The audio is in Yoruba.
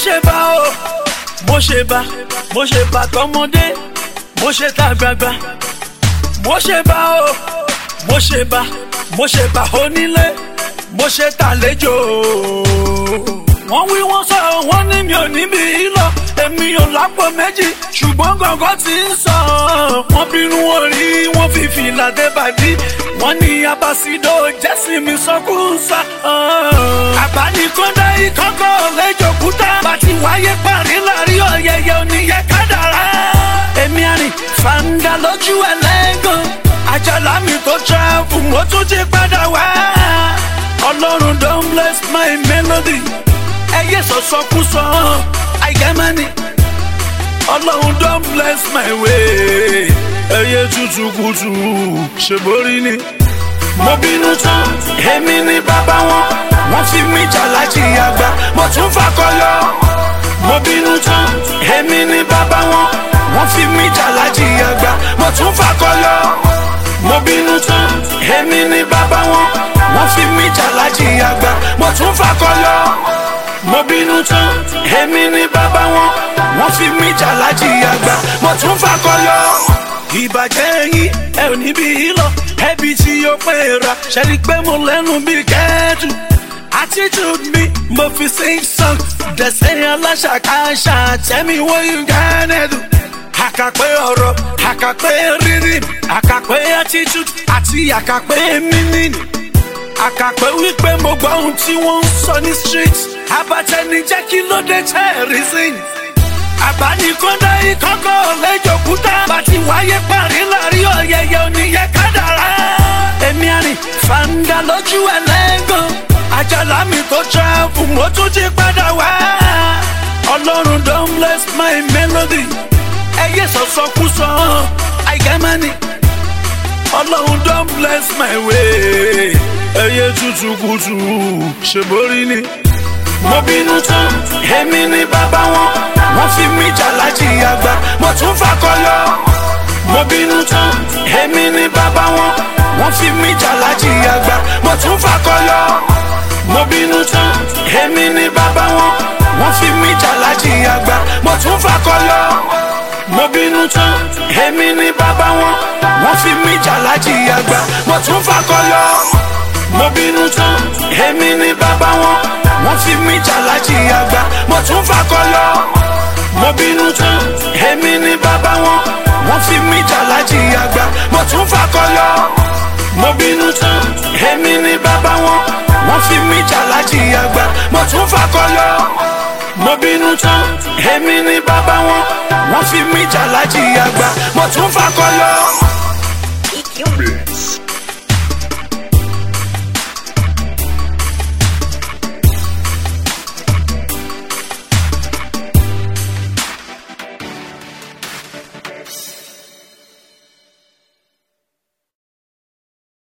ṣe bá o mo ṣe bá mo ṣe bá tọmọdé mo ṣe tàgbàgbà mo ṣe bá o mo ṣe bá mo ṣe bá onílé mo ṣe tàlejò wọ́n wí wọ́n sọ wọ́n ní mi ò níbi lọ èmi ò lápò méjì ṣùgbọ́n gọ̀ngọ̀ ti ń sọ wọ́n bínú orí wọ́n fi fìlà dé bàdí wọ́n ní abasido jẹ́sìn mi sọ́kùnsá. àbánikọ́dá ìkọ́kọ́ lẹ́jọ̀kúta bàtí wáyé parí láàrin ọ̀yẹ̀yẹ̀ oníyẹ kádàrá. èmi àrìn fàǹdà lójú ẹlẹ́gàn àjàlá mi tó travel mo tún ti padà wá. ọlọ́run don bless my melody ẹyẹ sọ̀sọ́kúsọ àìgámánì ọlọ́run don bless my way ẹyẹ tútù kùtù ṣèborí ni. mo bínú tán èmi ni bàbá wọn wọ́n fi mí jà láti àgbà mo tún fakọyọ. mo bínú tán èmi ni bàbá wọn wọ́n fi mí jà láti àgbà mo tún fakọyọ. mo bínú tán èmi ni bàbá wọn wọ́n fi mí jà láti àgbà mo tún fakọyọ mo bínú tán èmi ni bàbá wọn wọ́n fi mí jà láti àgbà mo tún fakọyọ. ìbàjẹ́ yín ẹ ò níbi lọ ẹbí tí yóò pé ra ṣẹ́ni pé mo lẹ́nu bí kẹ́ẹ̀dù attitude mi mo fi sing song dẹ̀sẹ̀ aláṣàkáṣà tẹ́mi wọ́n yín gánẹ́dù. àkàpé ọ̀rọ̀ àkàpé rírì àkàpé attitude àti àkàpé mímínì àkàpẹ́ wípé mo gbọ́ ohun tí wọ́n ń sọ ní street abatẹni jẹ́ kí ló dé tẹ́ ẹ̀ rí sí i. àbánikọ́dá ìkọ́kọ́ lẹ́jọ̀kúta bàtí wáyé parí láàrin ọ̀yẹ̀yẹ̀ oníyẹ kádàrá. èmi àrìn fàǹdà lójú ẹlẹ́gàn àjàlá mi tó travel mo tún ti padà wá. ọlọ́run don bless my melody ẹyẹ sọ̀sọ́kúsọ àìgámánì ọlọ́run don bless my way ẹyẹ tútù kùtù ṣèborí ni. mo bínú tán èmi ni bàbá wọn wọ́n fi mí jà láti àgbà mo tún fakọyọ. mo bínú tán èmi ni bàbá wọn wọ́n fi mí jà láti àgbà mo tún fakọyọ. mo bínú tán èmi ni bàbá wọn wọ́n fi mí jà láti àgbà mo tún fakọyọ. mo bínú tán èmi ni bàbá wọn wọ́n fi mí jà láti àgbà mo tún fakọyọ mo bínú tán èmi ni bàbá wọn wọ́n fi mí jà láti àgbà mo tún fakọyọ. mo bínú tán èmi ni bàbá wọn wọ́n fi mí jà láti àgbà mo tún fakọyọ. mo bínú tán èmi ni bàbá wọn wọ́n fi mí jà láti àgbà mo tún fakọyọ. mo bínú tán èmi ni bàbá wọn wọ́n fi mí jà láti àgbà mo tún